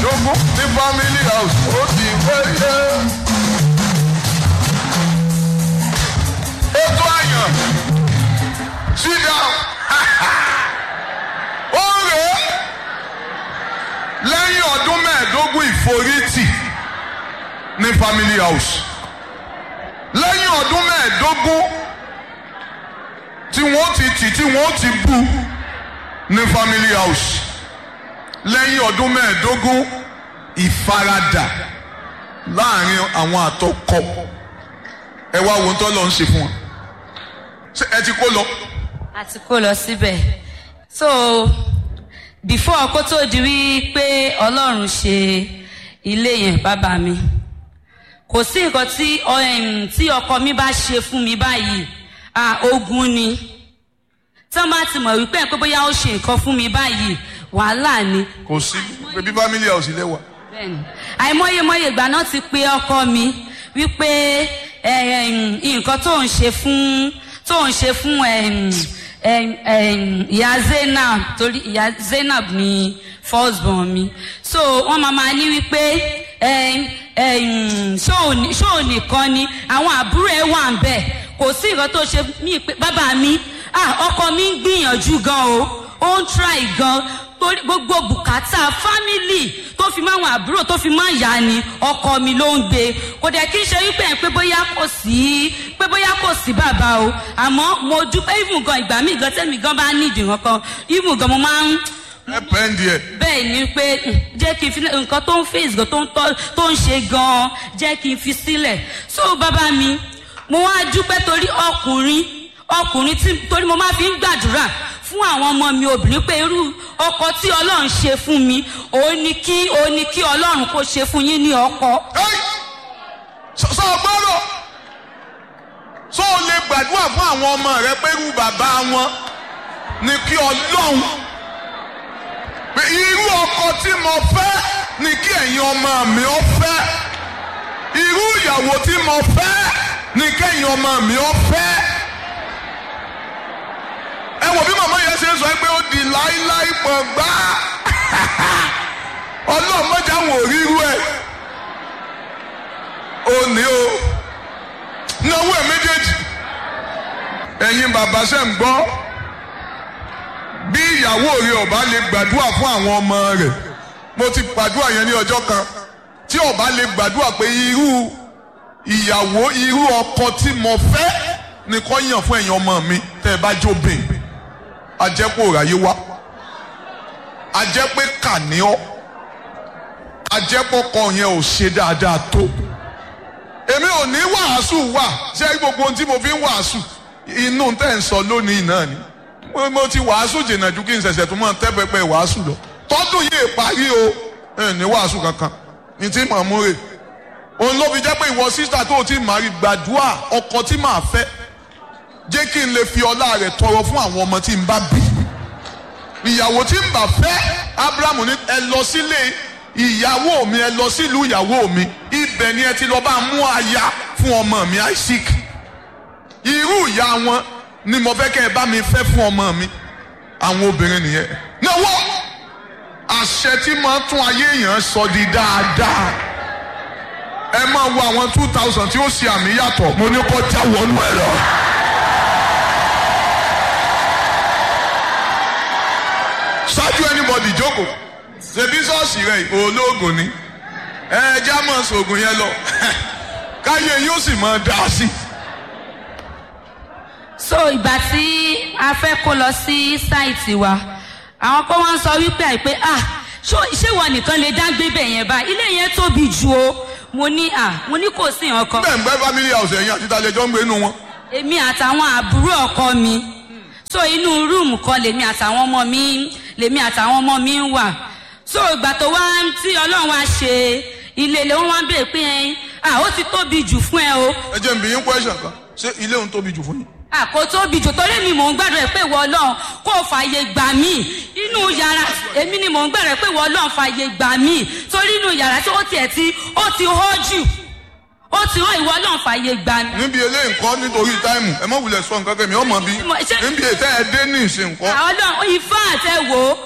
mẹ́ẹ̀ẹ́dógún ní family house ó ti wáyé. ètò àyàn sit down ó rè é lẹ́yìn ọdún mẹ́ẹ̀ẹ́dógún ìforítì ní family house lẹ́yìn ọdún mẹ́ẹ̀ẹ́dógún tí wọ́n ti tì tí wọ́n ti bú ní family house lẹ́yìn ọdún mẹ́ẹ̀ẹ́dógún ìfaradà láàrin àwọn àtọkọ ẹ wá wo tó lọ ń ṣe fún wọn ṣé ẹ ti kó lọ. a ti kó lọ síbẹ̀ so before kó tó di wí pé ọlọ́run ṣe ilé yẹn bàbá mi kò sí nǹkan tí um, tí ọkọ mi bá ṣe fún mi báyìí ah ogun ni tí wọ́n bá ti mọ̀ wípé pé bóyá ó ṣe nǹkan fún mi báyìí wàhálà ni kò sí bébí family house ilé wa. bẹ́ẹ̀ni àìmọyemọye ìgbà náà ti pe ọkọ mi wípé eh, em, nǹkan tó ń ṣe fún tó ń ṣe fún em, em, em, ìyá zainab torí ìyá zainab ni first born mi so wọ́n máa máa ní wípé em, em, ṣóò ní- ṣóò nìkan ni àwọn àbúrò ẹ̀ wà ń bẹ̀ kò sí nǹkan tó ṣe mí pé bàbá mi ah ọkọ mi ń gbìyànjú gan o ó ń try gan torí gbogbo bùkátà fámìlì tó fi máa wọn àbúrò tó fi máa yá ni ọkọ mi ló ń gbé kò dẹ̀ kí n ṣe wípé ẹ̀ pé bóyá kò sí pé bóyá kò sí bàbá o àmọ́ mo dúpẹ́ even gan ìgbà míì gan tẹ́mi gan bá nídìí nǹkan even gan mo máa ń ẹ pẹ́ǹdì ẹ̀ bẹ́ẹ̀ ni pé mm, jẹ́ kí n fi nǹkan tó ń face gan tó ń tọ́ tó ń ṣe gan jẹ́ kí n fi sílẹ̀ so bàbá mi mo wá dúpẹ́ torí ọkùnrin ọkùnrin tí torí mo máa fi ń gbàdúrà fún àwọn ọmọ mi obìnrin pé irú ọkọ tí ọlọ́run ṣe fún mi òun ni kí òun ni kí ọlọ́run kó ṣe fún yín ní ọkọ. Ẹ́ì! sọ sọ gbọ́dọ̀ sọ ò lè gbàdúrà fún àwọn ọmọ rẹ pé irú bàbá wọn ni kí ọlọ́run pé irú ọkọ tí mo fẹ́ ni kí ẹ̀yin ọmọ mi ó fẹ́ irú ìyàwó tí mo fẹ́ ni kẹ́yin ọmọ mi ó fẹ́ ẹ wò bí màmá yẹn ṣe ń sọ pé ó di láíláí pọ̀ gbá ọlọ́run mọ́jà wò ríru ẹ̀ ó ní o náwó ẹ̀ méjèèjì ẹ̀yin bàbá ṣe ń gbọ́ bí ìyàwó rẹ ọba lè gbàdúrà fún àwọn ọmọ rẹ mo ti gbàdúrà yẹn ní ọjọ́ kan tí ọba lè gbàdúrà pé irú ìyàwó irú ọkọ tí mo fẹ́ ni kò yàn fún ẹ̀yin ọmọ mi tẹ́ ẹ bá jóbìn ajẹ́pọ̀ ráyé wá ajẹ́pẹ́ kàníọ́ ajẹ́pọ̀kọ yẹn ò ṣe dáadáa tó èmi ò ní wàásù wà ṣé gbogbo ohun tí mo fi ń wàásù inú tẹ̀ ń sọ lónìí náà ni mo, mo ti wàásù jìnnà ju kí n ṣẹ̀ṣẹ̀ tó máa tẹ́ pẹpẹ wàásù lọ tọ́dún yìí parí o ẹ ní wàásù kankan ní tí màá mú rè òun ló fi jẹ́ pé ìwọ sísá tó o ti máa rí gbàdúrà ọkọ tí màá fẹ́ jẹ́ kí n lè fi ọlá rẹ̀ tọrọ fún àwọn ọmọ tí n bá bí ìyàwó tí n bá fẹ́ abrahamu ní ẹ lọ sílé ìyàwó mi ẹ lọ sílùú ìyàwó mi ibẹ̀ ni ẹ ti lọ bá mú aya fún ọmọ mi isaac irú ìyá wọn ni mo fẹ́ kẹ́ ẹ bá mi fẹ́ fún ọmọ mi àwọn obìnrin nìyẹn náwó àṣẹ tí máa tún ayé èèyàn sọ di dáadáa ẹ máa wo àwọn two thousand tí ó ṣe àmì yàtọ̀ mo ní kó já wọnú ẹ lọ. ṣáájú anybody jókòó ṣebí ṣọ́ọ̀ṣì rẹ̀ olóògùn ni ẹ já mọ̀ sóògùn yẹn lọ káyé yóò sì mọ̀ dá sí. so ìgbà tí a fẹ́ kó lọ sí sáìtì wa àwọn kan wá ń sọ wípé àìpé ah ṣó- ṣé ìwọ nìkan lè dá gbé bẹ̀ yẹn báyìí ilé yẹn tóbi ju o mo ní ah mo ní kò sí nǹkan bẹ́ẹ̀ ń gbẹ́ family house ẹ̀yìn àti ìtàlẹ́jọ́ ń gbé inú wọn. èmi àtàwọn àbúrò ọkọ mi so inú rúùmù kan lèmi àtàwọn ọmọ mi lèmi àtàwọn ọmọ mi ń wà so ìgbà tó wá tí ọlọ́run wá ṣe ilé ilé wọn wá ń bèèrè pé ẹ ah ó ti tóbi jù fún ẹ o ẹ jẹ́ n bi yín question kan ṣé ilé òun tóbi jù fún yín. ah kò tóbi jù torí mi mò ń gbàdúrà pé ìwọ ọlọ́run kó o fààyè gbà mí inú yàrá èmi ni mò ń gbàdúrà pé ìwọ ọlọ́run fààyè gbà mí torí inú yàrá tí ó tiẹ̀ ti ó ti hó jù ó ti hó ìwọ ọlọ́run fààyè gbà mí. níbi eléyìí nǹkan nítorí táìmù ẹ má wulẹ̀ sọ nǹkan kẹ́mi ọmọ bí Mo- ṣé- níbi ètò ẹ dé ní ìsìn nǹkan. ọlọ́run ifá àtẹ wò ó